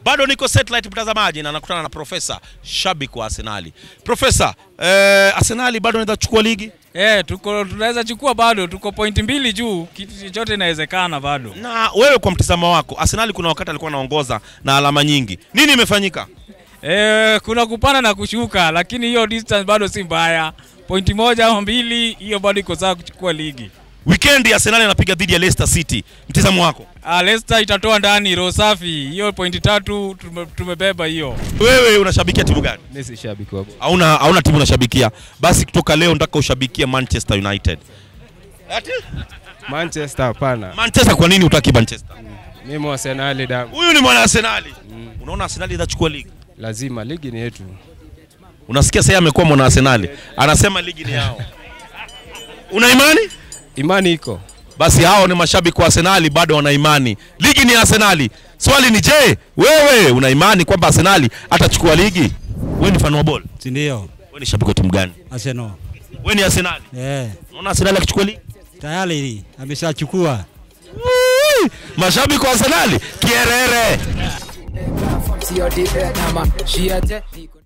Bado niko satellite mtazamaji, na nakutana na profesa, shabiki wa Arsenali. Profesa, eh, Arsenali bado anaweza kuchukua ligi Eh, tuko tunaweza chukua bado, tuko pointi mbili juu, kitu chochote inawezekana bado. na wewe, kwa mtazamo wako, Arsenali kuna wakati alikuwa anaongoza na alama nyingi, nini imefanyika? Eh, kuna kupanda na kushuka, lakini hiyo distance bado si mbaya. Pointi moja au mbili, hiyo bado iko sawa kuchukua ligi. Weekend Arsenali anapiga dhidi ya Leicester City, mtazamo wako? Ah, Leicester itatoa ndani roho safi. Hiyo pointi tatu tume, tumebeba hiyo. Wewe unashabikia timu gani? Mimi si shabiki wa bora. Hauna hauna timu unashabikia, basi kutoka leo nataka ushabikie Manchester United. Ati? Manchester hapana. Manchester, kwa nini utaki Manchester? Mimi wa Arsenal damu. Huyu ni mwana Arsenali. Unaona Arsenali itachukua ligi. Lazima ligi ni yetu. Unasikia sasa amekuwa mwana Arsenali, anasema ligi ni yao. Una imani? Imani iko. Basi hao ni mashabiki wa Arsenali, bado wana imani ligi ni ya Arsenali. Swali ni je, wewe una imani kwamba Arsenali atachukua ligi? Wewe ni fan wa ball? si ndio? Wewe ni shabiki wa timu gani? Arsenal. Wewe ni Arsenali. Eh, Unaona Arsenali akichukua ligi? tayari ameshachukua. Woo! Mashabiki wa Arsenali kierere. From COD, Vietnam, she a